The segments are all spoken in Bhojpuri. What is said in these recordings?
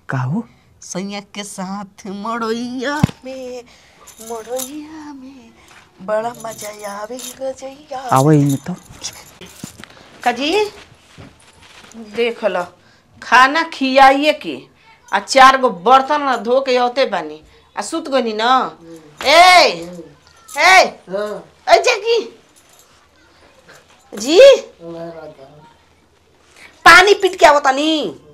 का हो सैया के साथ मड़ोइया में मड़ोइया में बड़ा मजा आवे गजैया आवे इनमें तो काजी देख लो खाना खियाइए के आ चार गो बर्तन न धो के औते बानी आ सुत गनी न ए ए ए जगी जी पानी पीट के आवतानी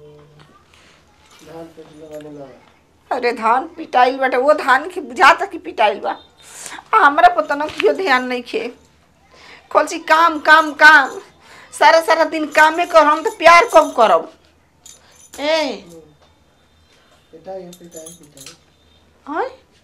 अरे धान पिटाइल बाटे वो धान के बुझाता कि पिटाइल बा आ, हमरा पता न क्यों ध्यान नहीं खे कौन सी काम काम काम सारा सारा दिन कामे कर हम तो प्यार कब करब ए हैं?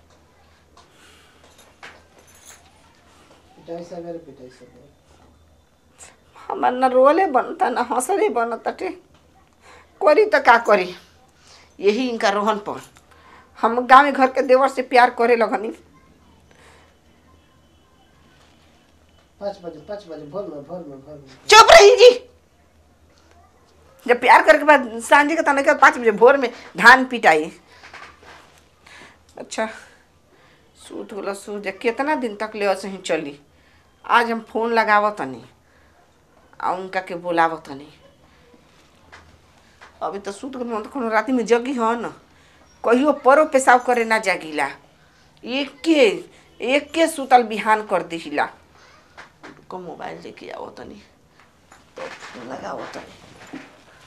हमार न रोले बनता न हंसले बनता टे करी तो का करी यही इनका रोहन पर हम गाँव घर के देवर से प्यार करे लगनी पाँच बजे पाँच बजे भोर में भोर में भोर में चुप रही जी जब प्यार करके बाद सांझे के तने के पाँच बजे भोर में धान पिटाई अच्छा सूत होला सूत जा कितना दिन तक ले ऐसे ही चली आज हम फोन लगावत तनी आ उनका के बोलावत तनी अभी तो सूत गल तो कोनो राती में जगी हो न कहियो परो पेशाब करे ना जागिला एक के एक के सुतल बिहान कर दिहिला को मोबाइल लेके आओ तनी तो फोन लगाओ तनी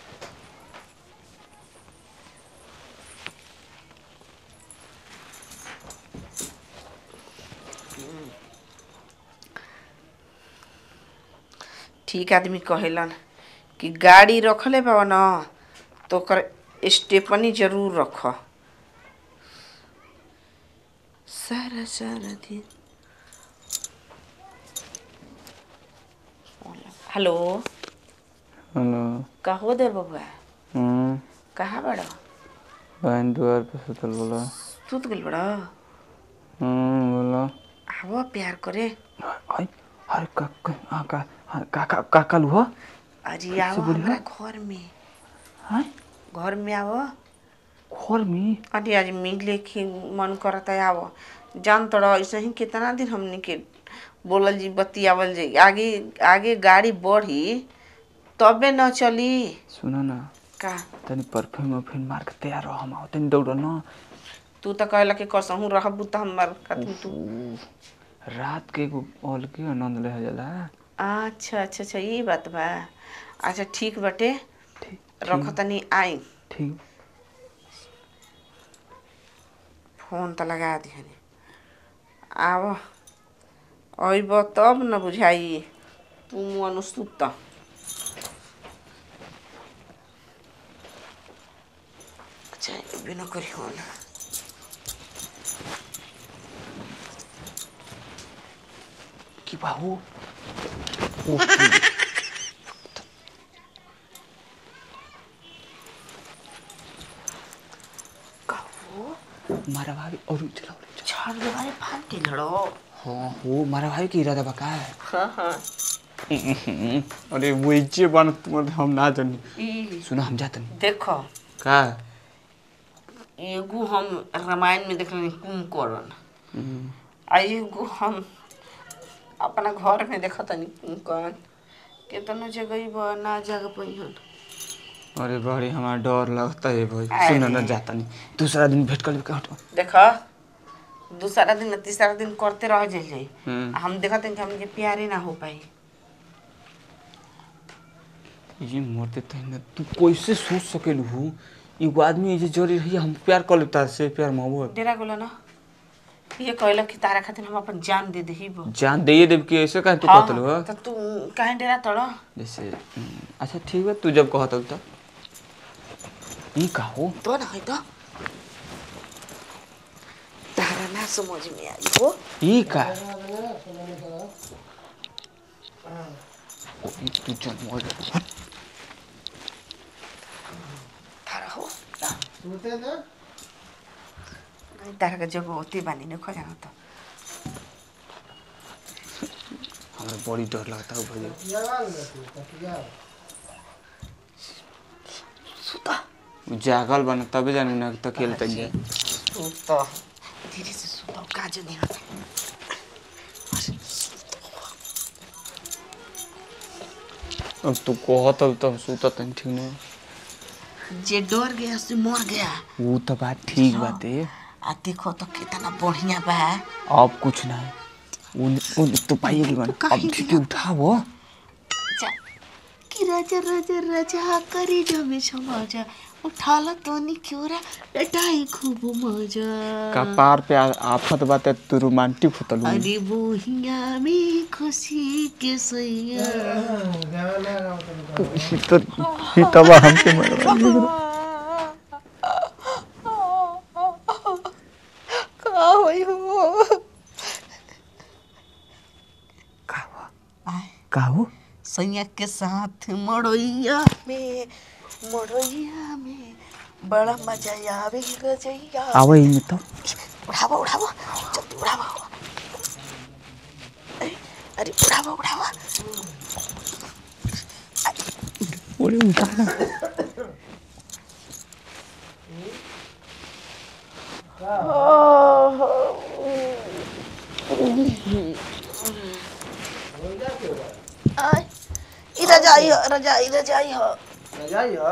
ठीक आदमी कहेलन कि गाड़ी रखले बा न तो ओकर स्टेपनी जरूर रख सारा सारा दिन हेलो हेलो कहो दे बबुआ हम्म कहाँ बड़ा बहन द्वार पे सुतल बोला सुत गल बड़ा हम्म बोला आवा प्यार करे हाय हाय का का आ, का हाँ, का का का कालू हो अरे आओ बोली हमारा घर में हाय घर में आओ घर में अरे आज मिले के मन करता है आओ जान तोड़ा ऐसे ही कितना दिन हमने के बोलल जी बतियावल जी आगे आगे गाड़ी बढ़ी तबे न चली सुनो ना का तनी परफ्यूम वर्फ्यूम मार के तैयार रहो हम आओ तनी दौड़ ना तू तो कहला कि कसहू रहबू तो हमार कथी तू रात के एगो ऑल के आनंद ले जाला अच्छा अच्छा अच्छा ये बात बा अच्छा ठीक बटे ठीक रख तनी आई ठीक फोन तो लगा दिहनी आब अइब तब न बुझाई तू मुअन सुत अच्छा एबे न करी हो ना की बाहू कहो मारा भाभी और चला और छड़ देवारे फान के लड़ो हाँ हो मारा भाभी की इरादा बका है हाँ हाँ अरे वो इज्जे बन तुम हम ना जानी ई सुनो हम जातनी देखो का एगो हम रामायण में देखल कुंभकर्ण आ एगो हम अपना घर में देखा तनी कुंभकर्ण केतनो जगह बा ना जग पहिन अरे बड़ी हमारा डर लगता है भाई अरे। सुनो ना जातनी दूसरा दिन भेंट कर लेके हटो देखा दूसरा दिन तीसरा दिन करते रह जाइए हम्म। हम देखते हैं कि हमके प्यारे ना हो पाई ये मरते तही ना तू कैसे सोच सकेलू हूँ एगो आदमी जे जरी रही हम प्यार कर लेता से प्यार मोहब्बत डेरा गोला ना ये कहला कि तारा खातिर हम अपन जान दे दही बो जान दे देव कि ऐसे काहे तू हाँ, कहतलू हो तो तू काहे डेरा तड़ जैसे हम्म, अच्छा ठीक बा तू जब कहतल त ई का हो तो ना है तो तारा ना समझ में आई हो ई का ओ, ई तू चल मोर तारा हो सुनते ना नहीं, तारा का जगह होती बानी ने खो जाना तो हमरा बड़ी डर लगता है भैया तकिया वाल रहती तकिया सुता उ जागल बना तबे जानू ना तो खेलते जाए सुत धीरे से सुत काज नहीं होता अब तू कहत अब तब सुतत नहीं ठीक नहीं जे डर गया से मर गया वो तो बात ठीक बाते आ देखो तो कितना बढ़िया बा अब कुछ ना है उन उन तो पाइएगी बन अब ठीक उठाओ जा कि राजा राजा राजा करी जमे समाजा उठाला तो नहीं क्यों रा लटाई खूब मजा कपार पे आ- आफत बाते तू रोमांटिक होतल अरे बोहिया में खुशी के सैया गाना गाओ तनी तो ही तब हमसे मरवा का होई हो आय का हो सैया के साथ मड़ोइया में मड़ोइया में बड़ा मजा आवे गजैया आवे में तो उड़ावा उड़ावा जल्दी उड़ावा ए, अरे उड़ावा उड़ावा ओरे उठा ना आय ई रजाई हो रजाई रजाई हो रजाई हो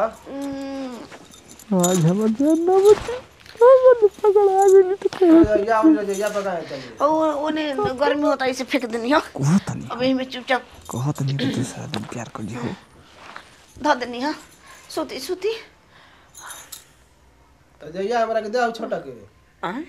आज हमर जान ना बचे हमर पकड़ आ गई तो रजाइया और रजाइया पकाए चलिए ओ ओने गर्मी होता है इसे फेंक देनी हो कहत नहीं अब में चुपचाप कहत नहीं कि तू सारा दिन प्यार कर हो धो देनी हो सूती सूती रजाइया हमरा के दे छोटा के आय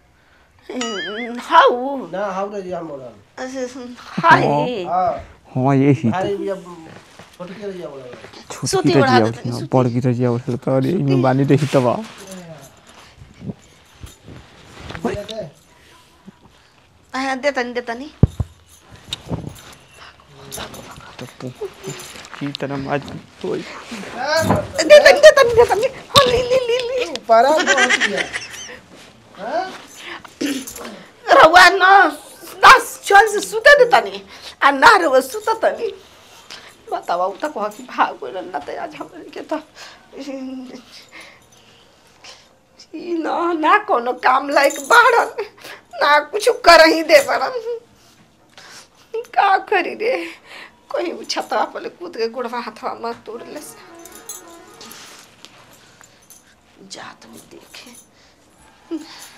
हाउ ना हाउ रजाइया मोड़ा हाय हां हां ये ही भारी भी अब छोटी के रजाइया मोड़ा छोटी सूती की उड़ा रजिया देते हैं, उठना सूती। बड़ की रजिया उठल तो अरे इमे बानी रही तबा दे आय दे तनी दे तनी तो तू की तरह माज तो दे तनी दे तनी दे तनी हो ली ली ली ली पारा बहुत किया हां रहुआ न दस चल से सुते दे तनी आ ना रहुआ सुत तनी बतावा उता कह कि भाग गइल ना त आज हमरे के त ई ना ना कोनो काम लायक बाड़न ना कुछ कर ही दे बड़न का करी रे कोई छतवा पर कूद के गुड़वा हाथवा मत तोड़ ले से जात में देखे